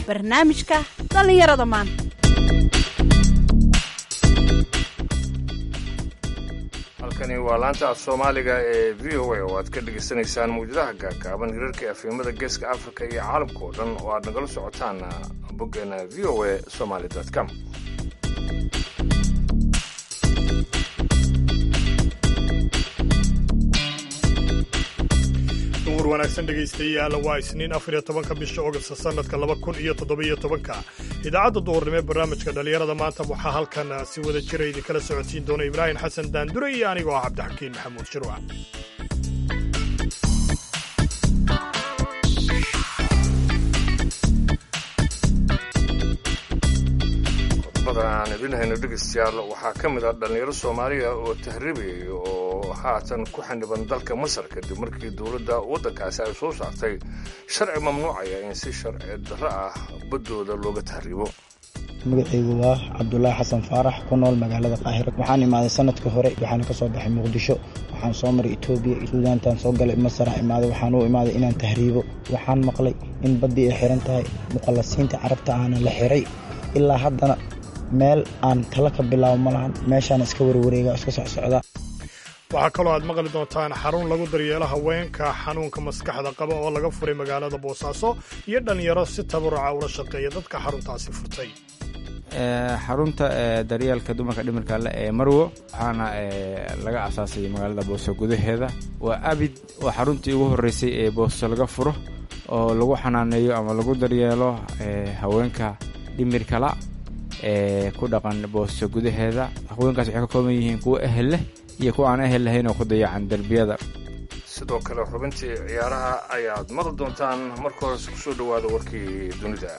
barnaamijka dhallinyarada maanta halkani waa laanta af soomaaliga ee v o a oo aad ka dhegaysanaysaan mawjadaha gaagaaban hirarka afimada geeska afrika iyo caalamka oo dhan oo aad nagala socotaan boggeena v o a somaly com duhur wanaagsan dhegaystayaal waa isniin afar iyo tobanka bisha ogasta sanadka laba kun iyo toddobiyo tobanka idaacadda duhurnimo ee barnaamijka dhallinyarada maanta waxaa halkan si wada jira idinkala socodsiin doona ibraahim xasan daandure iyo anigoo ah cabdixakiin maxamuud shirwac qodobada aan idin hayno dhegaystayaal waxaa ka mid ah dhallinyaro soomaaliya oo tahriibaya oo haatan ku xaniban dalka masar kadib markii dowladda waddankaasi ay soo saartay sharci mamnuucaya in si sharci darro ah baddooda looga tahriibo magacaygu waa cabdulaahi xasan faarax ku nool magaalada qaahira waxaan imaaday sanadka hore waxaana ka soo baxay muqdisho waxaan soo maray etoobiya suudaantaan soo galay masaraan imaaday waxaan u imaaday inaan tahriibo waxaan maqlay in baddii ay xiran tahay muqallasiinta carabta aana la xiray ilaa haddana meel aan tala ka bilaabo ma lahan meeshaan iska warwareega iska socsocdaa waxaa kaloo aad maqli doontaan xarun lagu daryeelo haweenka xanuunka maskaxda qaba oo laga furay magaalada boosaaso iyo dhallinyaro si tabaruca ula shaqeeya dadka xaruntaasi furtay xarunta daryeelka dumarka dhimirka le ee marwo waxaana laga asaasay magaalada booso gudaheeda waa abid oo xaruntii ugu horreysay ee booso laga furo oo lagu xanaaneeyo ama lagu daryeelo haweenka dhimirkala ee ku dhaqan booso gudaheeda haweenkaas waxay ka kooban yihiin kuwo ehel leh iyo kuwa aan ehel lahayn oo ku dayacan derbiyada sidoo kale xubintii ciyaaraha ayaad maqli doontaan marka hores ku soo dhowaada warkii dunida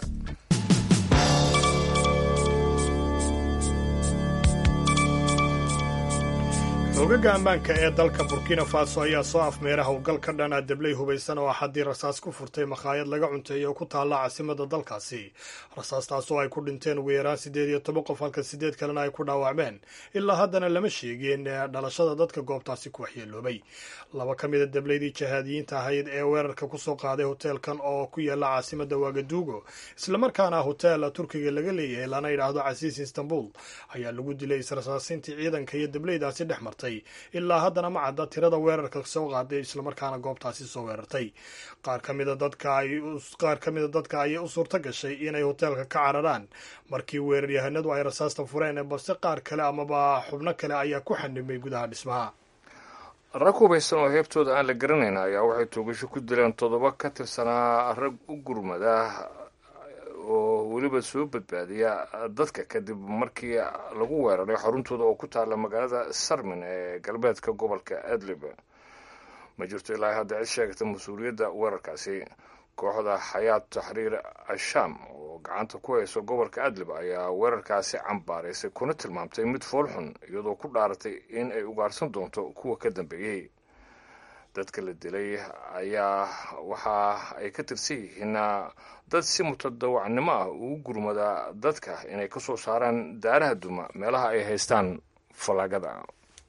xoogaga ammaanka ee dalka burkina faso ayaa soo afmeera howlgal ka dhan ah dabley hubaysan oo axadii rasaas ku furtay makhaayad laga cunteeyey oo ku taalla caasimada dalkaasi rasaastaas oo ay ku dhinteen ugu yaraan siddeed iyo toban qof halka siddeed kalena ay ku dhaawacmeen ilaa haddana lama sheegin dhalashada dadka goobtaasi ku waxyeeloobay laba ka mida dableydii jahaadiyiinta ahayd ee weerarka kusoo qaaday hoteelkan oo ku yaalla caasimada wagaduugo islamarkaana hotel turkiga laga leeyahay lana yidhaahdo casiis istanbul ayaa lagu dilay israsaasintii ciidanka iyo dableydaasi dhex martay ilaa haddana ma cadda tirada weerarka soo qaaday islamarkaana goobtaasi soo weerartay qaar ka mida dadka qaar ka mida dadka ayay u suurto gashay inay hoteelka ka cararaan markii weeraryahanadu ay rasaasta fureen balse qaar kale amaba xubno kale ayaa ku xanimay gudaha dhismaha rag hubaysan oo heebtooda aan la garanayn ayaa waxay toogasho ku dileen toddoba ka tirsanaa rag u gurmada oo weliba soo badbaadiya dadka kadib markii lagu weeraray xaruntooda oo ku taalla magaalada sarmin ee galbeedka gobolka adlib ma jirto ilaa hadda cid sheegata mas-uuliyadda weerarkaasi kooxda xayaat taxriir ashaam oo gacanta ku hayso gobolka adlib ayaa weerarkaasi cambaaraysay kuna tilmaamtay mid foolxun iyadoo ku dhaaratay in ay ugaarsan doonto kuwa ka dambeeyey dadka la dilay ayaa waxa ay ka tirsan yihiin dad si mutadawacnimo ah ugu gurmada dadka inay ka soo saaraan daaraha duma meelaha ay haystaan fallaagada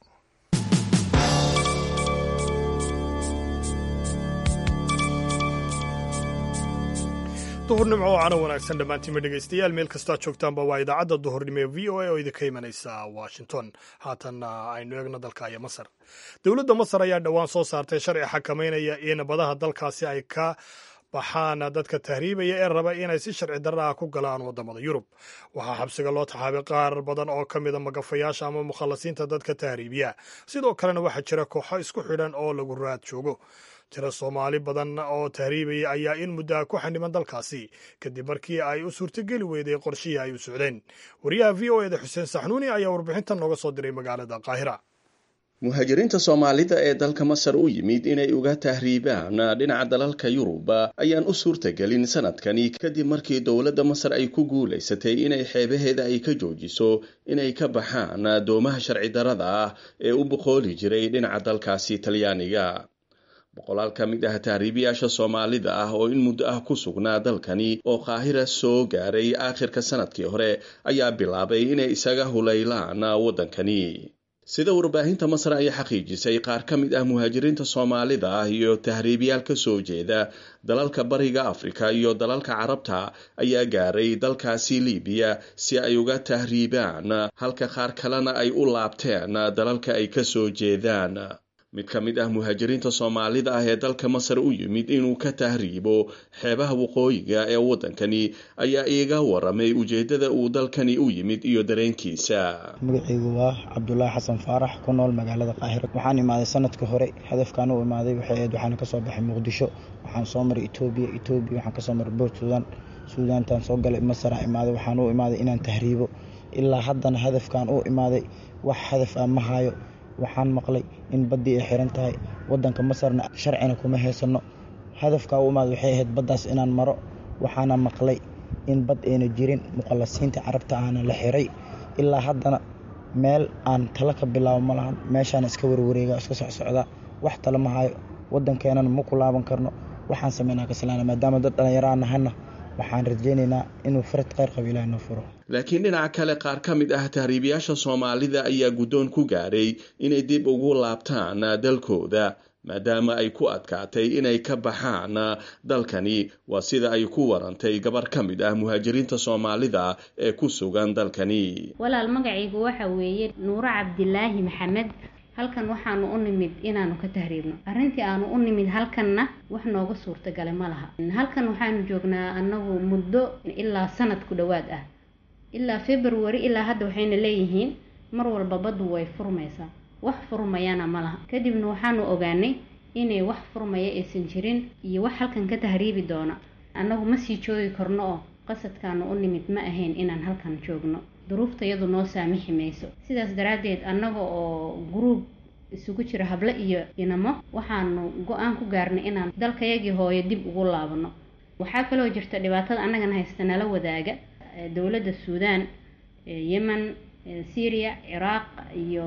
duhurnimo oo cano wanaagsan dhammaantiinma dhegaystayaal meel kastoo aad joogtaanba waa idaacadda duhurnimo ee v o a oo idinka imanaysa washington haatanna aynu eegno dalka iyo masar dowladda masar ayaa dhowaan soo saartay sharci xakameynaya in badaha dalkaasi ay ka baxaan dadka tahriibaya ee raba inay si sharci darra ah ku galaan waddamada yurub waxaa xabsiga loo taxaabay qaar badan oo ka mida magafayaasha ama mukhallasiinta dadka tahriibiya sidoo kalena waxaa jira kooxo isku xidhan oo lagu raad joogo tiro soomaali badan oo tahriibaya ayaa in muddaa ku xaniban dalkaasi kadib markii ay u suurtogeli weyday qorshihii ay u socdeen wariyaha v o eda xuseen saxnuuni ayaa warbixintan nooga soo diray magaalada qaahira muhaajiriinta soomaalida ee dalka masar u yimid inay uga tahriibaan dhinaca dalalka yurub ayaan u suurtagelin sanadkani kadib markii dowladda masar ay ku guulaysatay inay xeebaheeda ay ka joojiso inay ka baxaan doomaha sharci darada ah ee u boqooli jiray dhinaca dalkaasi talyaaniga boqolaal ka mid ah tahriibiyaasha soomaalida ah oo in muddo ah ku sugnaa dalkani oo qaahira soo gaaray aakhirka sanadkii hore ayaa bilaabay inay isaga hulaylaan waddankani sida warbaahinta masar ay xaqiijisay qaar ka mid ah muhaajiriinta soomaalida ah iyo tahriibiyaal ka soo jeeda dalalka bariga afrika iyo dalalka carabta ayaa gaaray dalkaasi libiya si ay uga tahriibaan halka qaar kalena ay u laabteen dalalka ay ka soo jeedaan mid ka mid ah muhaajiriinta soomaalida ah ee dalka masar u yimid inuu ka tahriibo xeebaha waqooyiga ee waddankani ayaa iiga waramay ujeeddada uu dalkani u yimid iyo dareenkiisa magacaygu waa cabdulaahi xasan faarax ku nool magaalada qaahira waxaan imaaday sanadka hore hadafkaan u imaaday waxay ahayd waxaan kasoo baxay muqdisho waxaan soo maray etoobiya etoobiya waxaan kasoo maray boort suudaan suudaantaan soo galay masaraan imaaday waxaan u imaaday inaan tahriibo ilaa haddana hadafkaan u imaaday wax hadaf ah ma hayo waxaan maqlay in baddii ay xiran tahay waddanka masarna sharcina kuma haysano hadafkaa u imaada waxay ahayd baddaas inaan maro waxaana maqlay in bad ayna jirin muqallasiinta carabta ahna la xiray ilaa haddana meel aan talo ka bilaabo ma lahan meeshaan iska warwareega iska socsocdaa wax talo ma hayo waddankeenana ma ku laaban karno waxaan sameynaa kaslaana maadaama dad dhallinyaraha nahana waxaan rajaynaynaa inuu farad kheyr qabo ilaah noo furo laakiin dhinaca kale qaar ka mid ah tahriibiyaasha soomaalida ayaa guddoon ku gaadhay inay dib ugu laabtaan dalkooda maadaama ay ku adkaatay inay ka baxaan dalkani waa sida ay ku warantay gabar ka mid ah muhaajiriinta soomaalida ee ku sugan dalkani walaal magacaygu waxa weeye nuuro cabdilaahi maxamed halkan waxaanu u nimid inaanu ka tahriibno arrintii aanu u nimid halkanna wax nooga suurtagalay ma laha halkan waxaanu joognaa annagu muddo ilaa sanad ku dhowaad ah ilaa february ilaa hadda waxayna leeyihiin mar walba baddu way furmaysaa wax furmayana ma laha kadibna waxaanu ogaanay inay wax furmaya aysan jirin iyo wax halkan ka tahriibi doona annagu ma sii joogi karno oo qasadkaanu u nimid ma ahayn inaan halkan joogno duruufta iyadu noo saamixi mayso sidaas daraaddeed annaga oo guruub isugu jira hable iyo inamo waxaanu go-aan ku gaarnay inaan dalkayagii hooyo dib ugu laabano waxaa kaloo jirta dhibaatada annagana haysta nala wadaaga dowladda suudaan yemen syria ciraaq iyo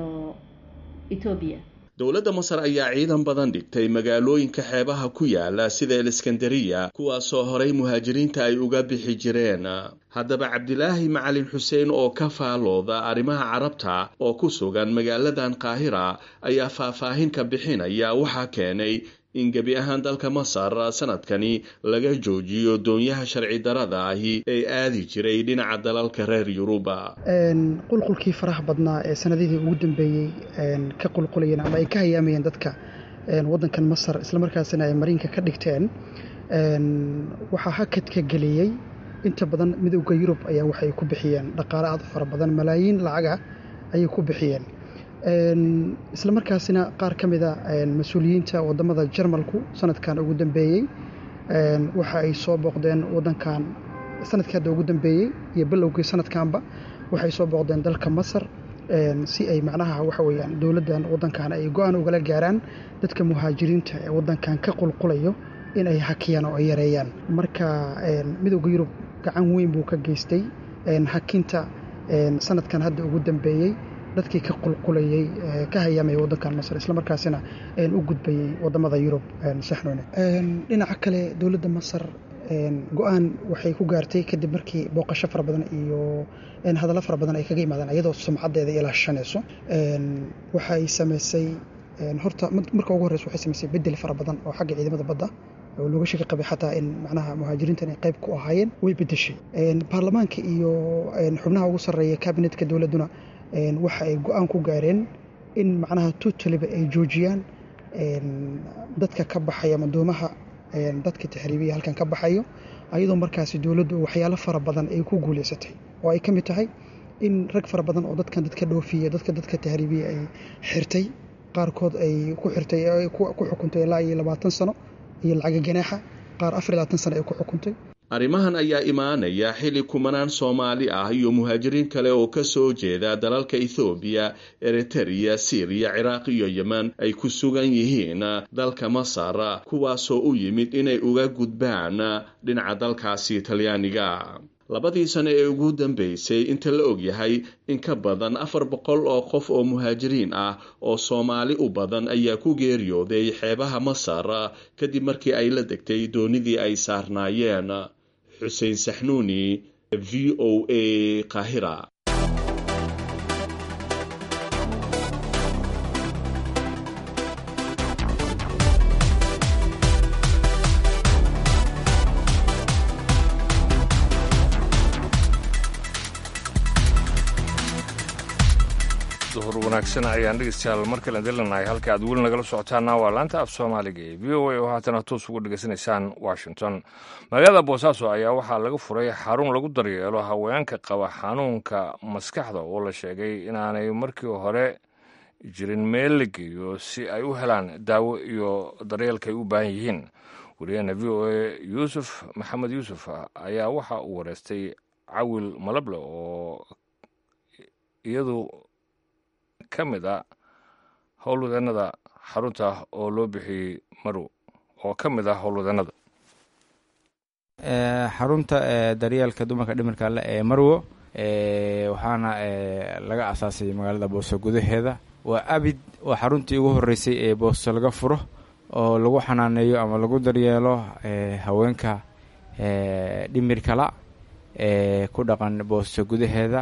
etoobiya dowladda masar ayaa ciidan badan dhigtay magaalooyinka xeebaha ku yaala sida eliskandariya kuwaasoo horay muhaajiriinta ay uga bixi jireen haddaba cabdilaahi macalin xuseen oo ka faalooda arrimaha carabta oo ku sugan magaaladan qaahira ayaa faahfaahin ka bixinaya waxaa keenay in gebi ahaan dalka masar sanadkani laga joojiyo doonyaha sharci darada ahi ee aadi jiray dhinaca dalalka reer yuruba qulqulkii faraha badnaa ee sanadihii ugu dambeeyey ka qulqulayeen ama ay ka hayaamayeen dadka waddankan masar islamarkaasina ay mariinka ka dhigteen waxaa hakadka geliyey inta badan midowda yurub ayaa waxay ku bixiyeen dhaqaale aad u fara badan malaayiin lacaga ayay ku bixiyeen isla markaasina qaar ka mida mas-uuliyiinta wadamada jarmalku sanadkan ugu dambeeyey waxa ay soo booqdeen wadankan sanadkii hadda ugu dambeeyey iyo bilowgii sanadkanba waxay soo booqdeen dalka masar si ay macnaha waxa weyaan dowladdan wadankan ay go-aan ugala gaaraan dadka muhaajiriinta ee wadankan ka qulqulayo in ay hakiyaan oo ay yareeyaan marka midowda yurub gacan weyn buu ka geystay hakinta sanadkan hadda ugu dambeeyey dadkii ka qulqulayey ka hayaamaya wadankan masar islamarkaasina u gudbayey wadamada yurub saxnoone dhinaca kale dowladda masar go-aan waxay ku gaartay kadib markii booqasho fara badan iyo hadallo fara badan ay kaga yimaadeen iyadoo sumcadeeda ilaashanayso waxay samaysay horta marka ugu horreysa waxay samaysay bedel fara badan oo xagga ciidamada badda oo looga shaki qabay xataa in macnaha muhaajiriintan ay qayb ku ahaayeen way bedeshay baarlamaanka iyo xubnaha ugu sarreeya kabinetka dowladduna waxa ay go-aan ku gaareen in macnaha tutaliba ay joojiyaan dadka ka baxaya madoomaha dadka taxriibiya halkan ka baxayo ayadoo markaasi dowladdu waxyaalo fara badan ay ku guuleysatay oo ay ka mid tahay in rag fara badan oo dadkan dadka dhoofiya dadka dadka taxriibiya ay xirtay qaarkood ay ku xirtay ku xukuntay ilaa iyo labaatan sano iyo lacaga ganaaxa qaar afar iyo labaatan sano ay ku xukuntay arrimahan ayaa imaanaya xilli kumanaan soomaali ah iyo muhaajiriin kale oo ka soo jeeda dalalka ethoobiya eritereya siriya ciraaq iyo yemen ay ku sugan yihiin dalka masar kuwaasoo u yimid inay uga gudbaan dhinaca dalkaasi talyaaniga labadii sano ee ugu dambeysay inta la ogyahay in ka badan afar boqol oo qof oo muhaajiriin ah oo soomaali u badan ayaa ku geeriyooday xeebaha masar kadib markii ay la degtay doonidii ay saarnaayeen xuseen saxnuuni v o a qaahira duhur wanaagsan ayaan dhegeystayaal mar kale dilanahay halka aad weli nagala socotaana waa laanta af soomaaliga ee v o a oo haatana toos uga dhegeysanaysaan washington magaalada boosaaso ayaa waxaa laga furay xarun lagu daryeelo haweenka qaba xanuunka maskaxda oo la sheegay inaanay markii hore jirin meel la geeyo si ay u helaan daawo iyo daryeelka ay u baahan yihiin wariyaheena v o a yuusuf maxamed yuusuf ayaa waxa uu wareystay cawil malable oo iyadu ka mid a howlwadeenada xarunta oo loo bixiyey marow oo ka mid ah howlwadeenada xarunta daryeelka dumarka dhimirka le ee marwo waxaana laga asaasay magaalada booso gudaheeda waa abid waa xaruntii ugu horeysay ee booso laga furo oo lagu xanaaneeyo ama lagu daryeelo haweenka dhimirkala ee ku dhaqan booso gudaheeda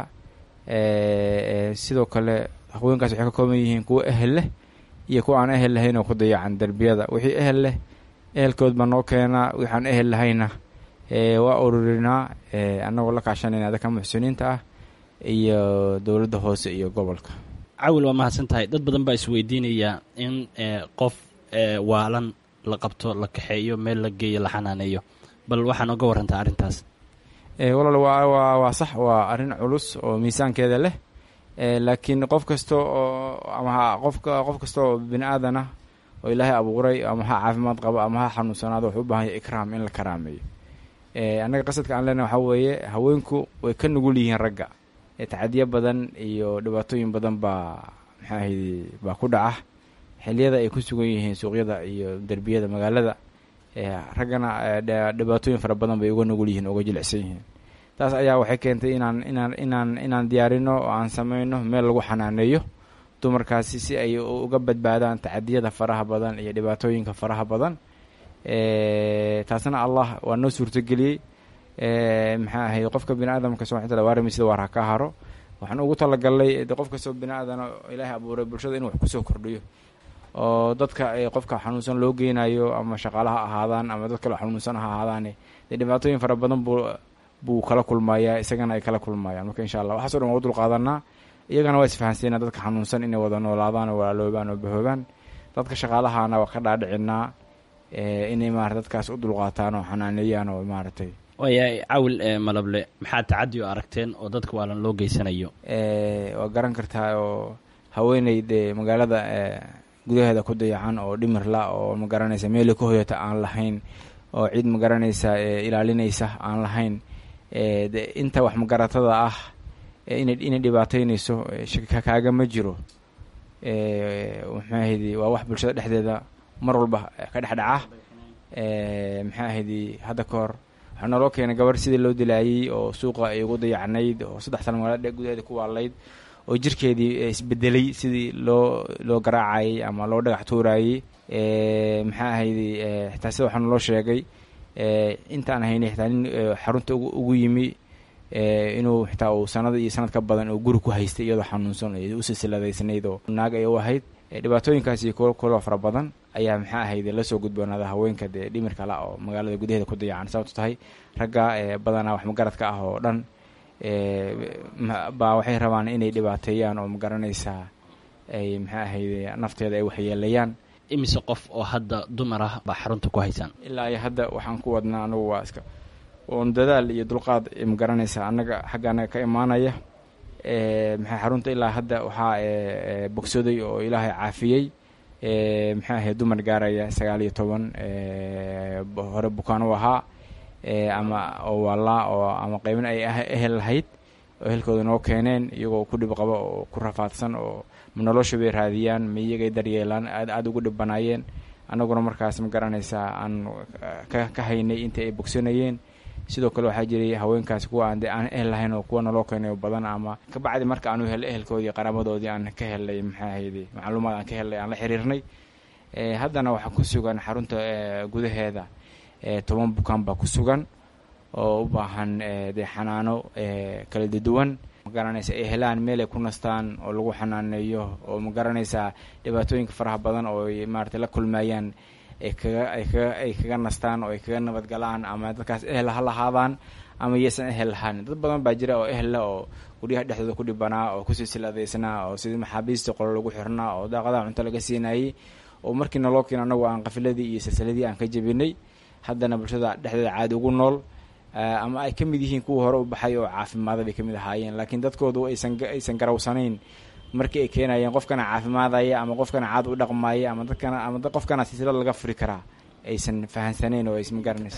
sidoo kale haweenkaas waxay ka kooban yihiin kuwo ehel leh iyo kuwa aan ehel lahayn oo ku dayacan derbiyada wixii ehel leh ehelkood baa noo keenaa waxaan ehel lahayna waa ururinaa annagoo la kaashanayna dadka muxsiniinta ah iyo dowladda hoose iyo gobolka cawil waa mahadsan tahay dad badan baa isweydiinaya in qof waalan la qabto la kaxeeyo meel la geeyo la xanaaneeyo bal waxaan oga warantaa arrintaas walaal waa waa waa sax waa arrin culus oo miisaankeeda leh laakiin qof kasta oo ama qofka qof kasta oo bini aadan ah oo ilaahay abuuray ama ha caafimaad qabo ama ha xanuunsanaado wuxuu u baahan yahay ikraam in la karaameeyo annaga qasadka aan leenahay waxaa weeye haweenku way ka nugul yihiin ragga tacadiyo badan iyo dhibaatooyin badan baa maxaa ahaydi baa ku dhaca xiliyada ay ku sugan yihiin suuqyada iyo derbiyada magaalada raggana dhibaatooyin fara badan bay uga nugul yihiin uga jilicsan yihiin taas ayaa waxay keentay inaan inaan inaan inaan diyaarino oo aan sameyno meel lagu xanaaneeyo dumarkaasi si ay uga badbaadaan tacadiyada faraha badan iyo dhibaatooyinka faraha badan taasna allah waa noo suurtageliyey maxaa ahayd qofka bini aadamka subxana wataala waarami sida waar ha ka haro waxaan ugu talagalnay qof kastoo bini aadana ilaahay abuuray bulshada inuu wax kusoo kordhiyo oo dadka qofka xanuunsan loo geynayo ama shaqaalaha ahaadaan ama dad kale xanuunsan ha ahaadaane dee dhibaatooyin fara badan buu buu kala kulmayaa isagana ay kala kulmayaan marka insha allah waxaaso dhan waa u dulqaadanaa iyagana waa isfahansiinaa dadka xanuunsan inay wada noolaadaan oo walaaloobaan oo bahoobaan dadka shaqaalahana waa ka dhaadhicinaa inay maarata dadkaas u dulqaataan oo xanaaneeyaan oo maaragtay waayahay cawil malable maxaa tacadi o aragteen oo dadka waalan loo geysanayo waa garan kartaa oo haweeney dee magaalada gudaheeda ku dayacan oo dhimirla oo ma garanaysa meeli ka hoyata aan lahayn oo cid ma garanaysa ilaalinaysa aan lahayn de inta wax magaratada ah inay inay dhibaataynayso shaka kaaga ma jiro maxaa ahaydi waa wax bulshada dhexdeeda mar walba ka dhex dhaca maxaa ahaydi hadda ka hor waxaa nooloo keenay gabarh sidii loo dilaayey oo suuqa ay ugu dayacnayd oo saddex sana magaalada gudaheeda ku waalayd oo jirkeedii isbedelay sidii loo loo garaacayey ama loo dhagax tuurayey maxaa ahaydi xitaa sida waxaa naloo sheegay intaan haynay xitaa nin xarunta ugu yimi inuu xitaa uu sanada iyo sanad ka badan uu guri ku haystay iyadoo xanuunsan u silsiladaysnayd oo naag ay u ahayd dhibaatooyinkaasi kulo kuloo fara badan ayaa maxaa ahayde lasoo gudboonaada haweenka dee dhimirka la oo magaalada gudaheeda ku dayacan sababto tahay ragga badanaa wax magaradka ah oo dhan baa waxay rabaan inay dhibaateeyaan oo magaranaysaa ay maxaa ahayde nafteeda ay waxyeelayaan imise qof oo hadda dumar ah baa xarunta ku haysaan ilaa iyo hadda waxaan ku wadnaa anagu waa iska oon dadaal iyo dulqaad magaranaysaa annaga xagga annaga ka imaanaya maxaa xarunta ilaa hadda waxaa bogsooday oo ilaahay caafiyey maxaa ahayd dumar gaaraya sagaal iyo toban hore bukaan u ahaa ama oo waalaa oo ama qeybna ay ehel lahayd oo ehelkooda noo keeneen iyagoo ku dhib qaba oo ku rafaadsan oo nolosha bay raadiyaan ma iyagay daryeelaan aad aada ugu dhibanaayeen annaguna markaas ma garanaysaa aan ka haynay intii ay bogsanayeen sidoo kale waxaa jiray haweenkaasi kuwa aan de aan ehel lahayn oo kuwa naloo keenayo badan ama kabacdi marka aanu helay ehelkoodii qaraabadoodii aan ka helnay maxaa ahayde macluumaad aan ka helnay aan la xiriirnay haddana waxaa ku sugan xarunta gudaheeda toban bukaan baa ku sugan oo u baahan dee xanaano kala duwan magaranaysa ay helaan meel ay ku nastaan oo lagu xanaaneeyo oo magaranaysaa dhibaatooyinka faraha badan oo ay maarata la kulmayaan ay kaga ay kaga ay kaga nastaan oo ay kaga nabadgalaan ama dadkaas ehel ha lahaadaan ama yaysan ehel lahaanin dad badan baa jira oo ehella oo guryaha dhexdooda ku dhibanaa oo kusii siladaysnaa oo sidii maxaabiista qolo lagu xirnaa oo daaqadaha cunto laga siinayay oo markii naloo keeno anagu aan qafiladii iyo silsiladii aan ka jebinay haddana bulshada dhexdeeda caadi ugu nool ama ay ka mid yihiin kuwa hore u baxay oo caafimaada bay ka mid ahaayeen laakiin dadkoodu aysan aysan garawsanayn markii ay keenayeen qofkana caafimaadaya ama qofkana caad u dhaqmaaya ama dadkana ama qofkana silsilad laga furi karaa aysan fahansanayn oo aysan garanaysa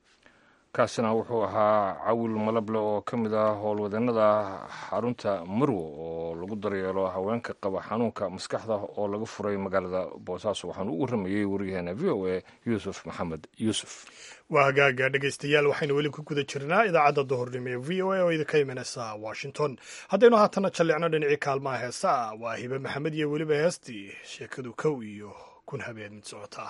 kaasina wuxuu ahaa cawil malable oo ka mid ah howlwadeennada xarunta marwo oo lagu daryeelo haweenka qaba xanuunka maskaxda oo laga furay magaalada boosaaso waxaanu u warramayey waryaheena v o a yuusuf maxamed yuusuf waa hagaaga dhegaystayaal waxaynu weli ku guda jirnaa idaacadda duhurnimo ee v o a oo idinka imanaysa washington haddaynu haatana jallicno dhinacii kaalmaha heesaa waa hibe maxamed iyo weliba heestii sheekadu kow iyo kun habeen mid socotaa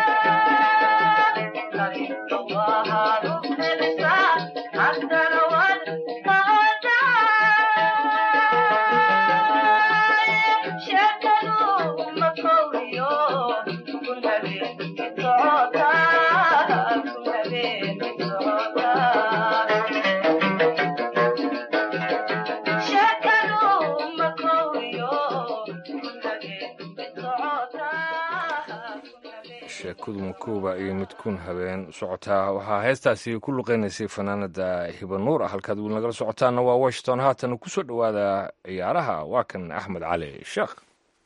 Hasta sheekadu makuuba iyo midkuun habeen socotaa waxaa heestaasi ku luqeynaysay fanaanada hibanuur ah halkaad weli nagala socotaana waa washington haatan ku soo dhowaada ciyaaraha waa kan axmed cali sheekh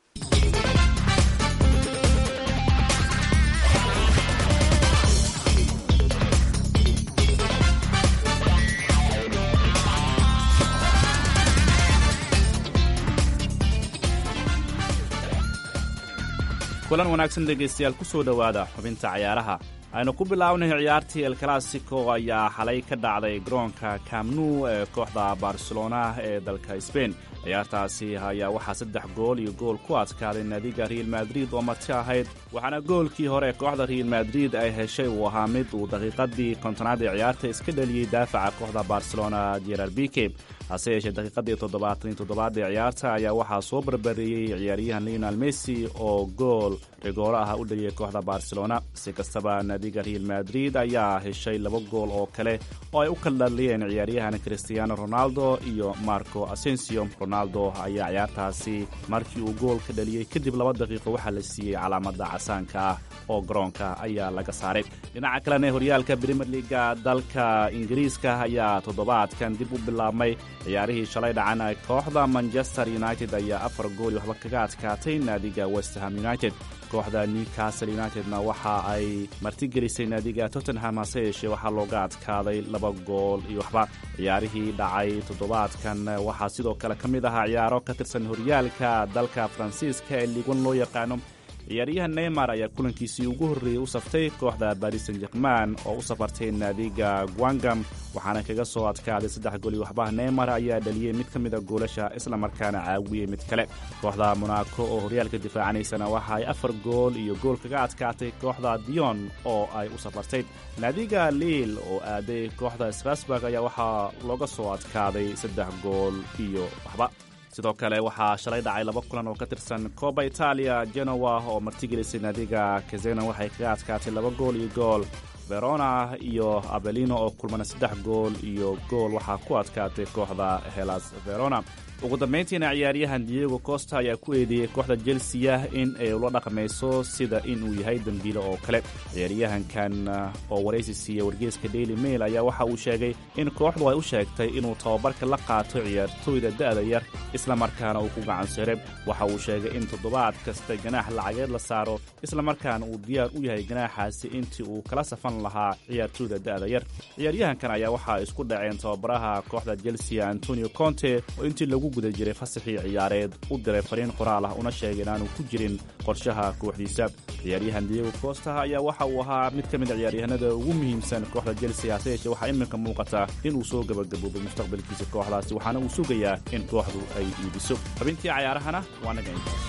kulan wanaagsan dhegaystayaal ku soo dhowaada xubinta cayaaraha aynu ku bilaabnay ciyaartii el classico ayaa xalay ka dhacday garoonka camnu ee kooxda barcelona ee dalka sbain ciyaartaasi ayaa waxaa saddex gool iyo gool ku adkaaday naadiga real madrid oo marti ahayd waxaana goolkii hore kooxda real madrid ay heshay uu ahaa mid uu daqiiqadii kontonaad ee ciyaarta iska dhaliyey daafaca kooxda barcelona jerar bike hase yeeshee daqiiqadii toddobaatan iyo toddobaad ee ciyaarta ayaa waxaa soo barbareeyey ciyaaryahan leonal messi oo gool rigooro ah u dhaliyey kooxda barcelona si kastaba naadiga real madrid ayaa heshay laba gool oo kale oo ay u kala dhaliyeen ciyaaryahan cristiano ronaldo iyo marco asensio ronaldo ayaa ciyaartaasi markii uu gool ka dhaliyey kadib laba daqiiqo waxaa la siiyey calaamada casaanka ah oo garoonka ayaa laga saaray dhinaca kalena horyaalka brimier liga dalka ingiriiska ayaa toddobaadkan dib u bilaabmay ciyaarihii shalay dhacan kooxda manchester united ayaa afar gool iyo waxba kaga adkaatay naadiga westham united kooxda newcastle unitedna waxa ay martigelisay naadiga tottenham hase yeeshee waxaa looga adkaaday laba gool iyo waxba ciyaarihii dhacay toddobaadkan waxaa sidoo kale ka mid ahaa ciyaaro ka tirsan horyaalka dalka faransiiska ee liigwan loo yaqaano ciyaaryahan neymar ayaa kulankiisii ugu horreeyey u saftay kooxda baris san jerman oo u safartay naadiga guangam waxaana kaga soo adkaaday saddex gool iyo waxba neymar ayaa dhaliyey mid ka mida goolasha islamarkaana caawiyey mid kale kooxda monaco oo horyaalka difaacanaysana waxa ay afar gool iyo gool kaga adkaatay kooxda dion oo ay u safartay naadiga liil oo aaday kooxda strasburg ayaa waxaa looga soo adkaaday saddex gool iyo waxba sidoo kale waxaa shalay dhacay laba kulan oo ka tirsan kooba itaaliya genowa oo martigelisay naadiga kazena waxay kaga adkaatay laba gool iyo gool verona iyo abelino oo kulmana saddex gool iyo gool waxaa ku adkaatay kooxda helas verona ugu dambayntiina ciyaaryahan diego costa ayaa ku eedeeyey kooxda chelsea in ay ula dhaqmayso sida inuu yahay dembiile oo kale ciyaaryahankan oo waraysi siiya wargeeska daily mail ayaa waxa uu sheegay in kooxdu ay u sheegtay inuu tababarka la qaato ciyaartooyda da'da yar islamarkaana uu ku gacansiray waxa uu sheegay in toddobaad kasta ganaax lacageed la saaro islamarkaana uu diyaar u yahay ganaaxaasi intii uu kala safan lahaa ciyaartooyda da'da yar ciyaaryahankan ayaa waxaa isku dhaceen tababaraha kooxda chelsea antonio conte oo intii lagu guda jiray fasaxii ciyaareed u diray fariin qoraal ah una sheegay inaanu ku jirin qorshaha kooxdiisa ciyaaryahan diego costa ayaa waxa uu ahaa mid ka mid a ciyaaryahanada ugu muhiimsan kooxda chelsea hase yeeshee waxaa iminka muuqata inuu soo gabagaboobay mustaqbalkiisa kooxdaasi waxaana uu sugayaa in kooxdu ay iibiso xubintii cayaarahana waa naga intaas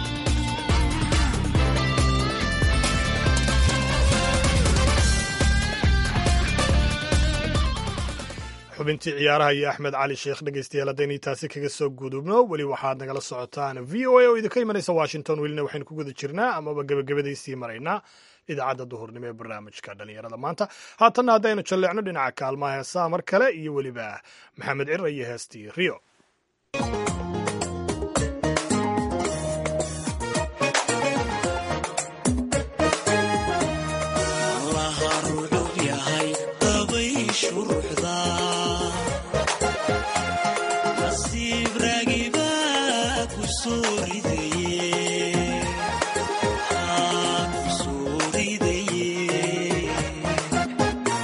xubintii ciyaaraha iyo axmed cali sheekh dhegeystayaal haddaynu taasi kaga soo gudubno weli waxaad nagala socotaan v o a oo idinka imanaysa washington welina waxaynu ku guda jirnaa amaba gebagabadaysii maraynaa idaacadda duhurnimo ee barnaamijka dhalinyarada maanta haatanna haddaynu jalleecno dhinaca kaalmaha heesaa mar kale iyo weliba maxamed cira iyo heestii rio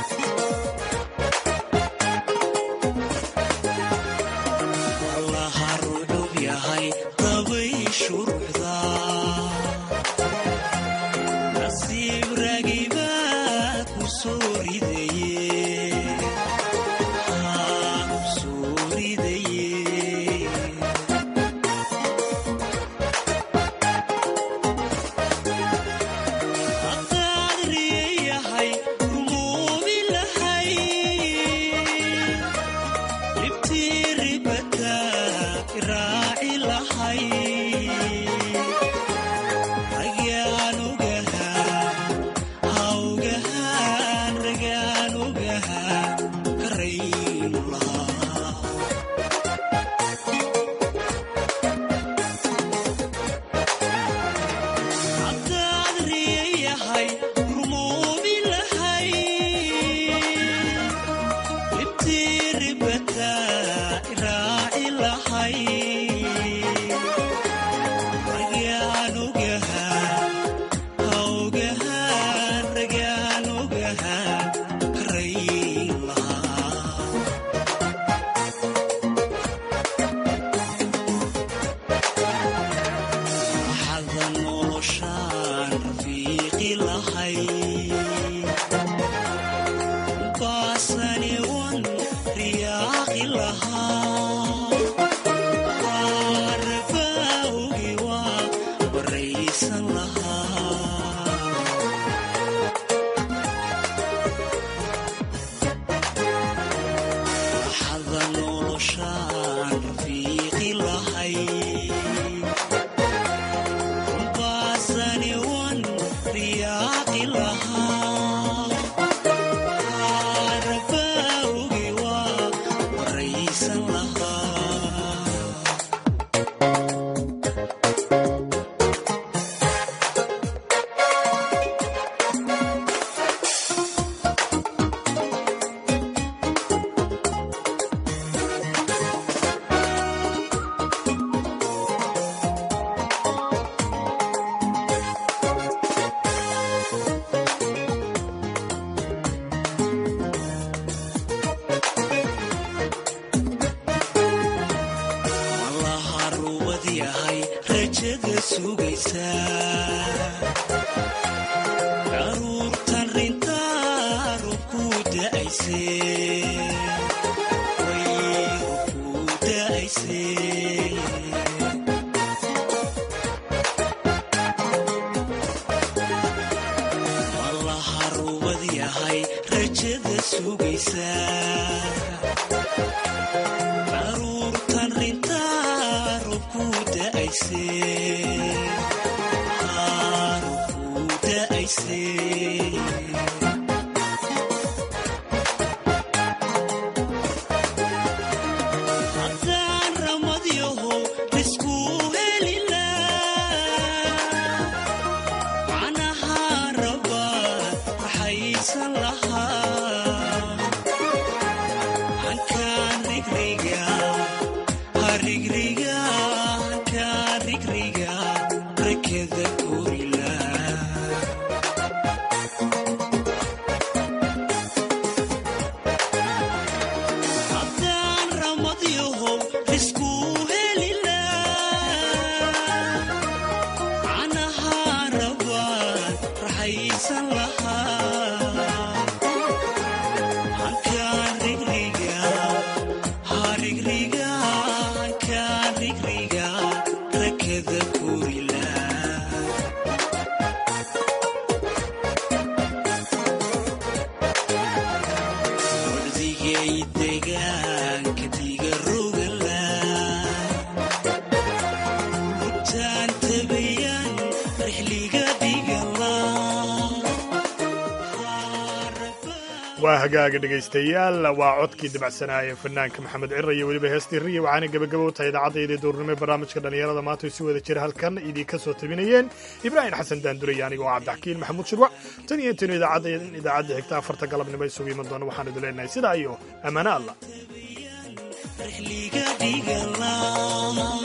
Laha noloshaan rafiiqi lahay baasani wan riyaaqi lahaa waarabawgi waa baraysan lahaa waxada noloshaan rafiiqi lahay baasani wan riyaaqi lahaa waarabawgi waa baraysan lahaa malaha ruubad yahay rajada sugaysaa daruurtan rintaa rubku da'ayse way rubku da'ayse malaha ruubad yahay rajada sugaysaa daruurtan rintaa rubku da'ayse Haa, rubku da'ayse haddaan ramadyaho isku helilaa macnaha rabaa raxaysan lahaa hankaan rigriga harigriga hankaan rigriga rakada korila haddaan ramadyaho isku helilaa macnaha rabaan raxaysan lahaa hankaan rigriga harigriga hankaan rigriga rakada korila wardigay degaanka diga rogala rutaan tabayan rixliga dhigala waa hagaaga dhegaystayaal waa codkii dabacsanaaye fanaanka maxamed cira iyo weliba heestii riya waxaana gebagabo u tahay idaacaddaydii duurnimo ee barnaamijka dhallinyarada maanta ay si wada jira halkan idinka soo tabinayeen ibraahim xasan daanduraya aniga oo cabdixakiin maxamuud shirwac tan iyo intaynu idaacadda idaacadda xigta afarta galabnimo isugu iman doona waxaan idin leenahay sidaa iyo ammaano allah rixliga dhigala